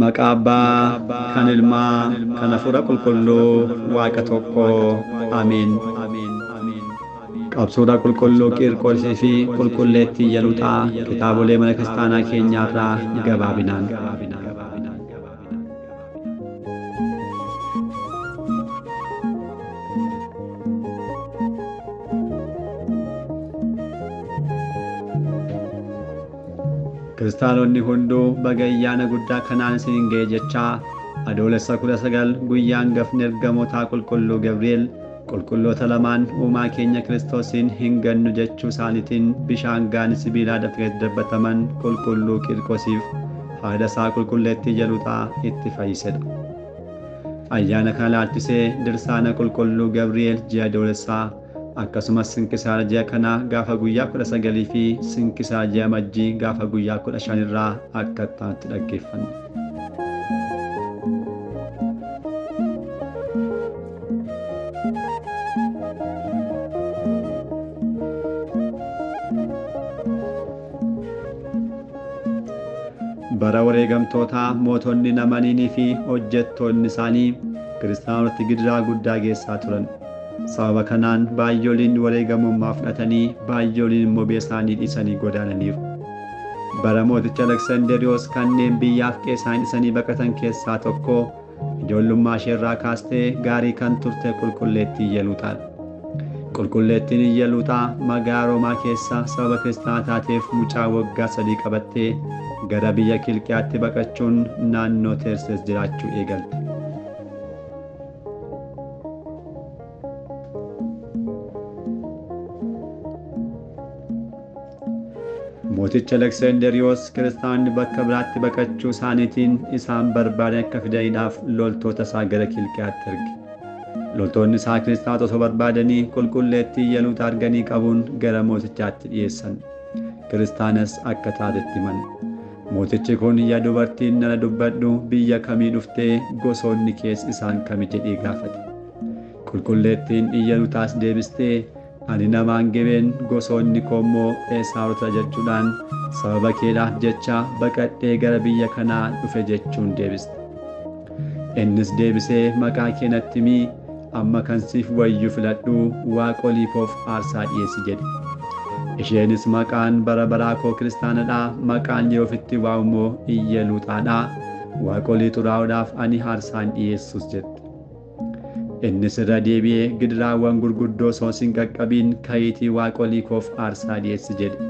Maqaa Abbaa, kan Ilmaa, kan Hafuura Qulqulluu, Waaqa tokkoo. Ameen. Qabsuudha qulqulluu Qiirqoosii fi qulqulleettii Iyaluuxaa kitaabolee mana kiristaanaa keenyaarraa gabaabinaan. Kiristaanonni hunduu baga ayyaana guddaa kanaan isin ga'e jechaa adoolessa kudha sagal guyyaan gafni ergamootaa qulqulluu Gabri'eel qulqulloota lamaan uumaa keenya kiristoosiin hin gannu jechuu isaaniitiin bishaan gaanii sibiilaa dafee dabbataman qulqulluu Qiirqoosiif haadha isaa qulqulleettii Iyaluuxaa itti fayyisedha. Ayyaana kana laalchisee dirsaana qulqulluu Gabri'eel ji'a adoolessaa akkasumas sinkisaara ji'a kanaa gaafa guyyaa kudha sagalii fi sinkisaara ji'a majjii gaafa guyyaa kudha shanirraa akka itti dhaggeeffanne. bara wareegamtootaa mootonni namaniinii fi hojjettoonni isaanii kiristaanota gidiraa guddaa geessaa turan. sababa kanaan baay'ooliin wareegamummaa fudhatanii baay'ooliin immoo biyya isaanii dhiisanii godaananiiru. Bara mooticha Aleksanderiyoos kanneen biyyaaf qeesaan dhiisanii baqatan keessaa tokko ijoollummaa isheerraa kaastee gaarii kan turte qulqulleettii Iyaluuxaadha. Qulqulleettiin Iyaluuxaa magaalaa Roomaa keessa sababa kiristaanaa taateef mucaa waggaa sadii qabattee gara biyya Kilqiyaatti baqachuun naannoo Teersees jiraachuu eegalte. mooticha Aleksanderiyoos kiristaanonni bakka biraatti baqachuu isaaniitiin isaan barbaadan akka fidaniidhaaf loltoota isaa gara Kilqiyaatti erge. Loltoonni isaa kiristaanota osoo barbaadanii qulqulleettii Iyaluuxaa arganii qabuun gara mootichaatti dhiyeessan. Kiristaanas akka taatetti himan. Mootichi kun yaa dubartiin nana dubbadhu biyya kamii dhuftee gosoonni kees isaan kami jedhee gaafate. Qulqulleettiin Iyaluuxaas deebistee ani namaan gibeen gosoonni koommoo eesaarota jechuudhaan sababa keedhaaf jecha baqadhee gara biyya kanaa dhufe jechuun deebiste. Innis deebisee maqaa kee natti himii amma kan siif wayyu filadhu waaqoliifoof aarsaa dhiyeessi jedhe. Isheenis maqaan bara baraa koo kiristaanadhaa maqaan yeroo ofitti waa'umoo Iyaluuxaadhaa waaqolii xuraa'uudhaaf ani aarsaan dhiyeessus jette. innis irra deebi'ee gidiraawwan gurguddoo osoo hin qaqqabiin ka'iitii waaqolii koof aarsaa dhiyeessi jedhe.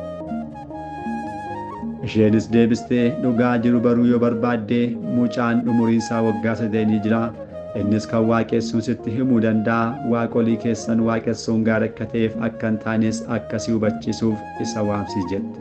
Isheenis deebistee dhugaa jiru baruu yoo barbaadde mucaan umuriinsaa waggaa sadeenii jira. Innis kan waaqessuun sitti himuu danda'a waaqolii keessan waaqessuun gaarii akka ta'eef akka hin taanes akkasii hubachiisuuf isa waamsi jette.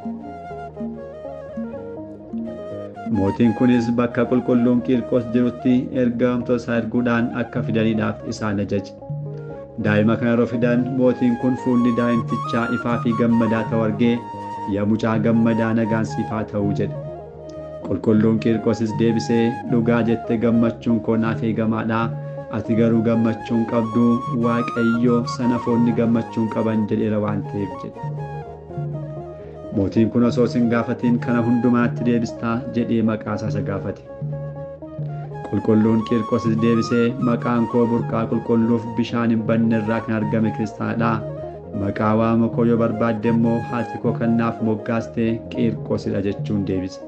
Mootiin kunis bakka qulqulluun Qiirqos jirutti ergamtoota isaa erguudhaan akka fidaniidhaaf isaan ajaje. Daa'ima kana yeroo fidan mootiin kun fuulli daa'imtichaa ifaa fi gammadaa ta'u argee yaa mucaa gammadaa nagaan siif haa ta'uu jedhe. Qulqulluun Qiirqosis deebisee dhugaa jette gammachuun koo naaf eegamaadha. Ati garuu gammachuun qabdu Waaqayyoo sanafoonni gammachuun qaban jedheera waan ta'eef jedhe. mootiin kun osoo isin gaafatiin kana hundumaatti deebistaa jedhee maqaa isaa gaafate. Qulqulluun Qiirqosis deebisee maqaan koo burqaa qulqulluuf bishaan hin banne irraa kan argame kiristaanadha. Maqaa waama koo yoo barbaadde immoo haati koo kan naaf moggaaste Qiirqosidha jechuun deebise.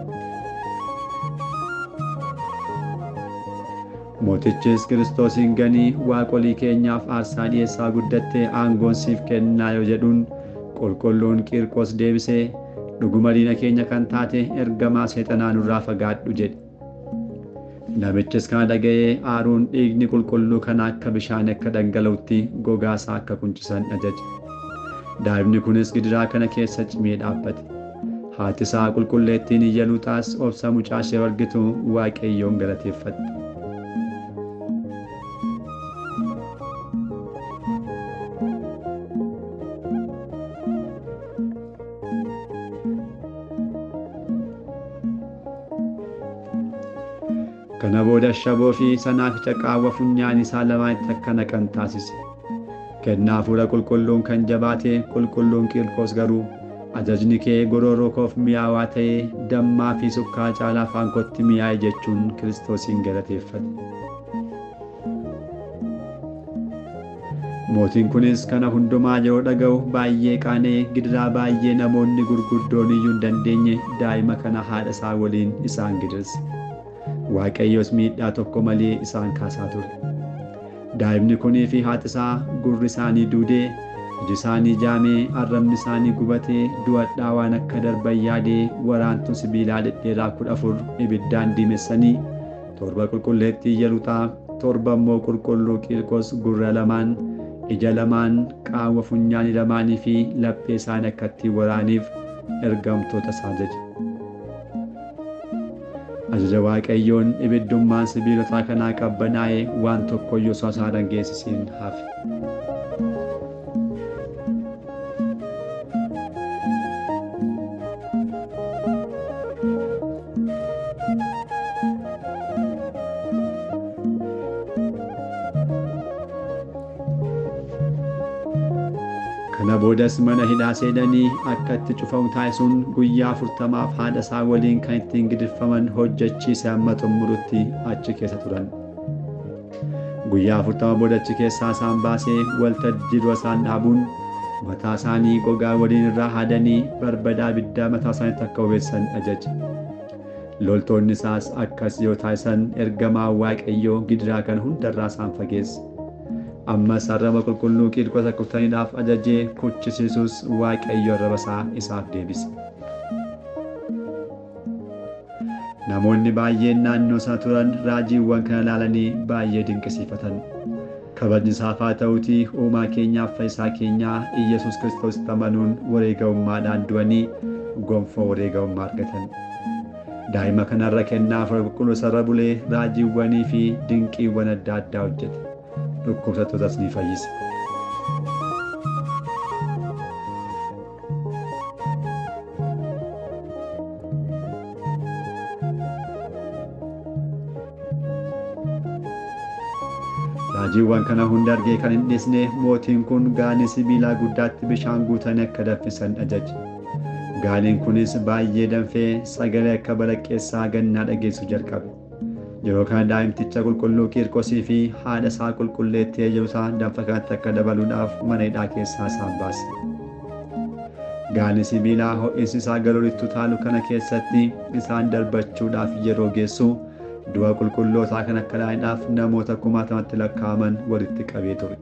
Mootichis Kiristoosiin ganii waaqolii keenyaaf aarsaa dhiyeessaa guddattee aangoon siif kennaa yoo jedhuun qulqulluun Qiirqos deebisee dhuguma diina keenya kan taate ergamaa seexanaa nurraa fagaadhu jedhe. Namichis kana dhaga'ee aaruun dhiigni qulqulluu kana akka bishaan akka dhangala'utti gogaasaa akka kuncisan ajaje. Daa'imni kunis gidiraa kana keessa cimee dhaabbate. Haati isaa qulqulleettiin Iyaluuxaas obsa mucaa ishee argitu Waaqayyoon galateeffatte. Kana booda shaboo fi sanaaficha qaawwa funyaan isaa lamaanitti akka naqan taasise. Kennaa hafuura qulqulluun kan jabaate qulqulluun Qiirqos garuu ajajni kee gorooroo koof mi'aawaa ta'ee dammaa fi sukkaa caalaa afaan kootti mi'aaye jechuun kiristoosiin galateeffate. mootiin kunis kana hundumaa yeroo dhaga'u baay'ee qaanee gidiraa baay'ee namoonni gurguddoon iyyuu hin dandeenye daa'ima kana haadha isaa waliin isaan gidirse waaqayyos miidhaa tokko malee isaan kaasaa ture daa'imni kunii fi haati isaa gurri isaanii duudee iji isaanii jaamee arrabni isaanii gubatee du'adhaa waan akka darban yaadee waraantu sibiilaa dhedheeraa kudha afur ibiddaan diimessanii torba qulqulleettii iyyaluuxaa torba immoo qulqulluu qiirqos gurra lamaan ija lamaan qaama funyaanii lamaanii fi laphee isaanii akka ittiin waraaniif ergamtoota isaa ajaje. Ajaja Waaqayyoon ibiddummaan sibiilotaa kanaa qabbanaa'ee waan tokkoyyuu osoo isaan dhageessisiin hafe. kana boodas mana hidhaa seenanii akka itti cufamu taasisuun guyyaa afurtamaaf haadha isaa waliin kan ittiin gidirfaman hojjechiise hamma xumurutti achi keessa turan. Guyyaa afurtama booda achi keessaa isaan baasee waltajjii dura isaan dhaabuun mataa isaanii gogaa waliin irraa haadanii barbadaa ibiddaa mataa isaaniitti akka bobeessan ajaje. Loltoonni isaas akkas yoo taasisan ergamaa waaqayyoo gidiraa kana hundarraa isaan fageesse. ammas arraba qulqulluu qiirqos akka kutaniidhaaf ajajee kuchisiisus waaqayyo arraba isaa isaaf deebise. Namoonni baay'een naannoo isaa turan raajiiwwan kana ilaalanii baay'ee dinqisiifatan. Kabajni isaaf haa ta'uutii uumaa keenyaaf fayyisaa keenyaa Iyyasuus Kiristoositti amanuun wareegamummaadhaan du'anii gonfoo wareegamummaa argatan. Daa'ima kanarra kennaa afur qulqulluu sarara bulee raajiiwwanii fi dinqiiwwan adda addaa hojjete. dhukkubsattootas ni fayyisa. Raajiiwwan kana hunda argee kan hin dhiisne mootiin kun gaanii sibiilaa guddaatti bishaan guutanii akka danfisan ajaje. Gaaniin kunis baay'ee danfee sagalee akka balaqqeessaa gannaa dhageessu jalqabe. yeroo kana daa'imticha qulqulluu qiirqosii fi haadha isaa qulqulleettii eeyyamsaa danfa kanatti akka dabaluudhaaf mana hidhaa keessaa isaan baase. Gaani sibiilaa ho'iinsi isaa galoolittu taalu kana keessatti isaan darbachuudhaaf yeroo geessu du'a qulqullootaa kan akka dhaa'idhaaf namoota kumaatamatti lakkaa'aman walitti qabee ture.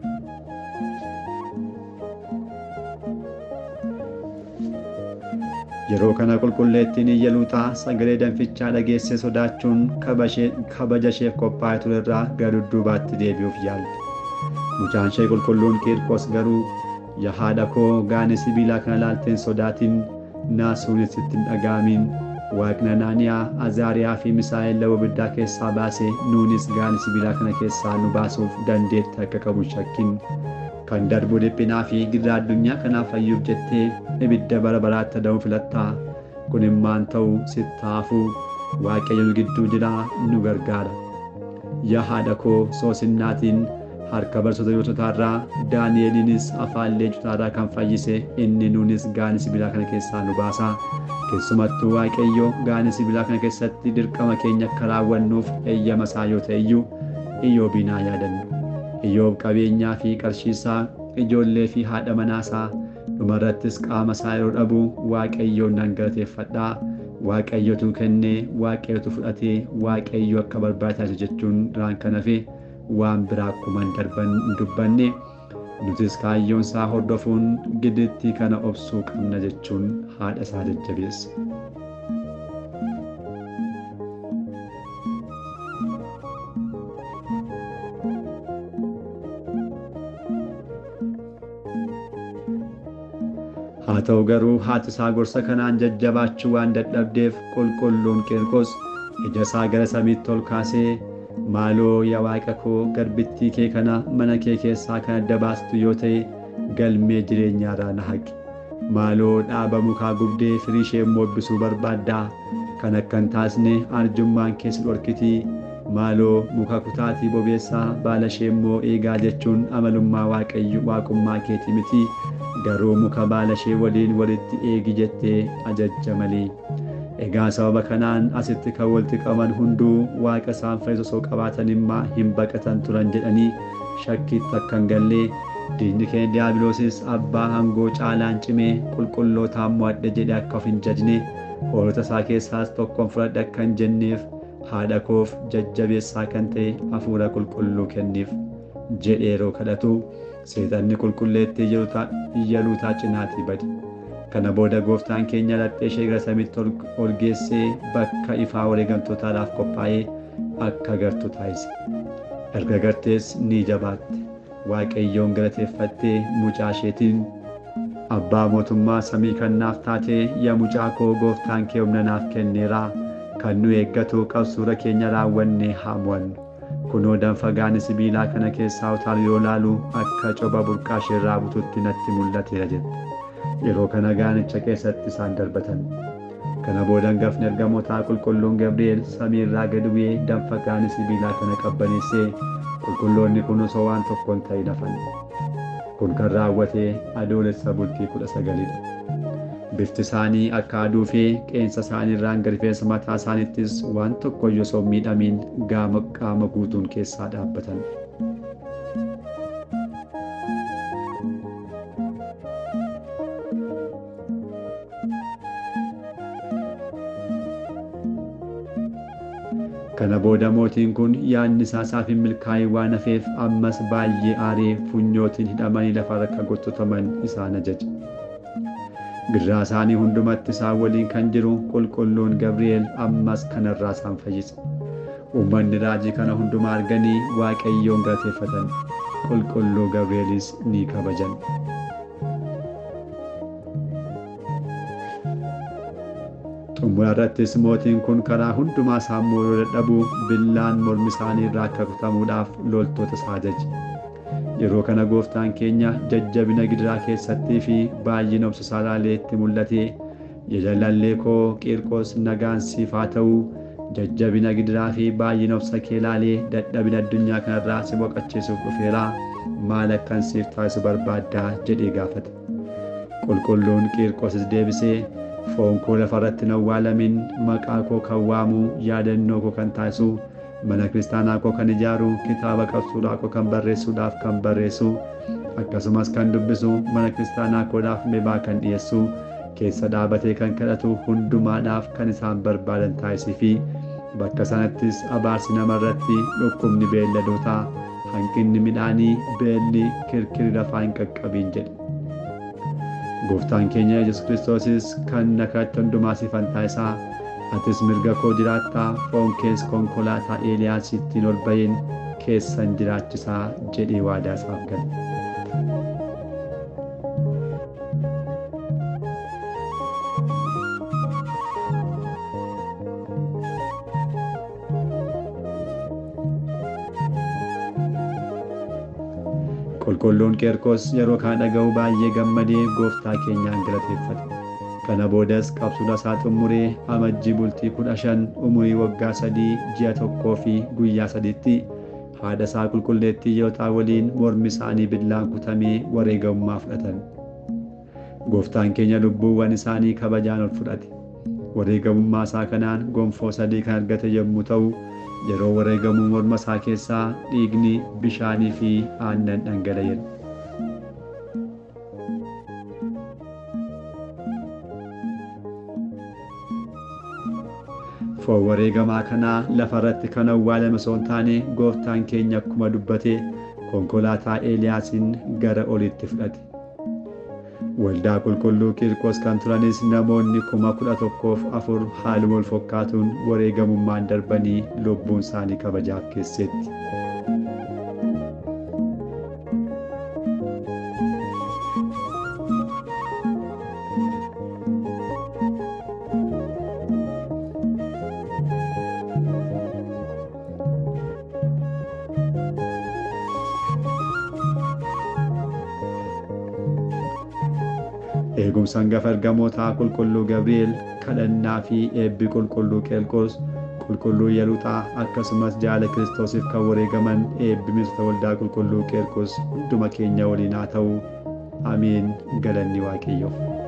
yeroo kana qulqulleettiin iyyaluuxaa sagalee danfichaa dhageesse sodaachuun kabaja isheef qophaa'e ture irraa gara dudduubaatti deebi'uuf yaalte mucaan ishee qulqulluun qiirqos garuu yaa haadha koo gaanii sibiilaa kana laalteen sodaatiin naasuunis itti hin dhaga'amiin waaqni anaaniyaa azaariyaa fi misaa'el lafa ibiddaa keessaa baase nuunis gaanii sibiilaa kana keessaa nu baasuuf dandeetti akka qabu shakkin kan darbu dhiphinaa fi gidiraa addunyaa kanaaf fayyuuf jettee ibidda bara baraatti adamuu filattaa kun immaan ta'u sittaafuu waaqayyo nu gidduu jira nu gargaara yaa haadha koo soosinnaatiin harka barsoota yoototaarraa daani'eliinis afaan leencotaarraa kan fayyise inni nuunis gaanii sibiilaa kana keessaa nu baasa keessumattuu waaqayyo gaanii sibiilaa kana keessatti dirqama keenya akka raawwannuuf eeyyama isaa yoo ta'e iyyuu iyyoobiin haa yaadannu iyyoob qabeenyaa fi qarshiisaa ijoollee fi haadha manaasaa dhumarrattis qaama isaa yeroo dhabu waaqayyoon nan galateeffadhaa waaqayyotu kennee waaqayyotu fudhatee waaqayyo akka barbaachise jechuun irraan kan hafe waan biraa akkuma darban hin dubbanne nutis kaayyoon isaa hordofuun gidittii kana obsuu qabna jechuun haadha isaa jajjabeessa. haa ta'u garuu haati isaa gorsa kanaan jajjabaachuu waan dadhabdeef qulqulluun qirqos ija isaa gara samiitti ol kaasee maaloo yaa waaqa koo garbittii kee kana mana kee keessaa kan adda baastu yoo ta'e galmee jireenyaarraa na haqi maaloo dhaaba mukaa gubdee firii ishee moobbisuu barbaaddaa kan akka hin taasne arjummaan keessa dhorkitii maaloo muka kutaatii bobeessaa baala ishee immoo eegaa jechuun amalummaa waaqayyo waaqummaa keetii miti garuu muka baala ishee waliin walitti eegi jettee ajajja malee. Egaa sababa kanaan asitti kan walitti qaban hunduu waaqa isaan fayyisu osoo qabaatan immaa hin baqatan turan jedhanii shakkiitti akka hin galle diinni keenya diiyaabiloosis abbaa hangoo caalaan cimee qulqullootaan mo'adhe jedhe akka of hin jajne hoolota isaa keessaas tokkoon fudhadhe akka hin jenneef haadha koof jajjabeessaa kan ta'e hafuura qulqulluu kenniif jedhe yeroo kadhatu seexanni qulqulleetti iyyaluutaa cinaatii bade. Kana booda gooftaan keenya laphee ishee gara samiitti ol geessee bakka ifaa wareegamtootaadhaaf qophaa'ee akka gartu taasise. Erga gartees ni jabaatte. Waaqayyoon galateeffattee mucaa isheetiin abbaa mootummaa samii kan naaf taatee yaa mucaa koo gooftaan kee humna naaf kenneeraa kan nu eeggatu qabsuura keenya raawwannee haa mo'annu. Kunoo danfa gaani sibiilaa kana keessaa utaalu yoo laalu akka coba burqaa isheerraa bututti natti mul'ateera jette. Yeroo kana gaanicha keessatti isaan darbatan. Kana booda hangafni ergamootaa qulqulluun Gabri'eel samii irraa gad bu'ee danfa gaani sibiilaa kana qabbaneessee qulqulloonni kun osoo waan tokkoon ta'in hafan. Kun kan raawwate adoolessa bultii kudha sagalidha. Bifti isaanii akka aduu fi qeensa isaanii irraan gad rifeensa mataa isaaniittis waan tokko iyyuu osoo hin miidhamiin gaama qaama guutuun keessaa dhaabbatan. Kana booda mootiin kun yaadni isaa isaaf hin milkaa'in waan hafeef ammas baay'ee aaree funyootiin hidhamanii lafarra akka gottataman isaan ajaje. Birraa isaanii hundumatti isaan waliin kan jiru qulqulluun Gabri'eel ammas kanarraa isaan fayyise. Uummanni raajii kana hundumaa arganii Waaqayyoon galateeffatan. Qulqulluu Gabri'eelis ni kabajan. xumura irrattis mootiin kun karaa hundumaa isaan mooruu dadhabuu billaan mormi isaanii irraa akka kutamuudhaaf loltoota isaa ajaje. Yeroo kana gooftaan keenya jajjabina gidiraa keessattii fi baay'ina obsa isaa ilaalee itti mul'ate jajallallee koo Qiirqos nagaan siif haa ta'u jajjabina gidiraa fi baay'ina obsa kee ilaalee dadhabina addunyaa kanarraa si boqachiisuuf dhufeeraa maal akkan siif taasisu barbaaddaa jedhee gaafate. Qulqulluun Qiirqosis deebisee foon koo lafarratti hin awwaalamin maqaa koo kan waamu yaadannoo koo kan taasisu mana kiristaanaa koo kan ijaaru kitaaba qabsuudhaa koo kan barreessuudhaaf kan barreessu akkasumas kan dubbisu mana kiristaanaa koodhaaf mebaa kan dhiyeessu keessa dhaabatee kan kadhatu hundumaadhaaf kan isaan barbaadan taasisii fi bakka sanattis abaarsi namarratti dhukkubni beelladootaa hanqinni midhaanii beelli kirkirri lafaa hin qaqqabiin jedhe. Gooftaan keenya Yesuus Kiristoosis kan nakatti hundumaa siifan taasisaa atis mirga koo jiraattaa foon kees konkolaataa Eeliyaasittiin ol bahin keessan jiraachisaa jedhee waadaa isaaf gale. Qulqulluun Qeerqos yeroo kana dhaga'u baay'ee gammadee gooftaa keenyaan galateeffate. Kana boodas qabsuudha isaa xumuree amajjii bultii kudha shan umurii waggaa sadii ji'a tokkoo fi guyyaa sadiitti haadha isaa qulqulleettii yootaa waliin mormi isaanii billaan kutamee wareegamummaa fudhatan. Gooftaan keenya lubbuuwwan isaanii kabajaan ol fudhate. Wareegamummaa isaa kanaan gonfoo sadii kan argate yommuu ta'u, yeroo wareegamuu morma isaa keessaa dhiigni bishaanii fi aannan dhangala'eera. Foon wareegamaa kanaa lafa irratti kan awwaalame osoo hin taane gooftaan keenya akkuma dubbate konkolaataa Eeliyaasiin gara olitti fudhate. Waldaa qulqulluu Qiirqos kan turanis namoonni kuma kudha tokkoof afur haaluma wal fakkaatuun wareegamummaan darbanii lubbuun isaanii kabajaaf keessetti. Eegumsa hangafa ergamootaa qulqulluu Gabri'eel kadhannaa fi eebbi qulqulluu Qeerqos qulqulluu Yeluuxaa akkasumas jaala Kiristoosiif kan wareegaman eebbi miseensota waldaa qulqulluu Qeerqos hunduma keenya waliin haa ta'u. Amiin galanni Waaqayyoof.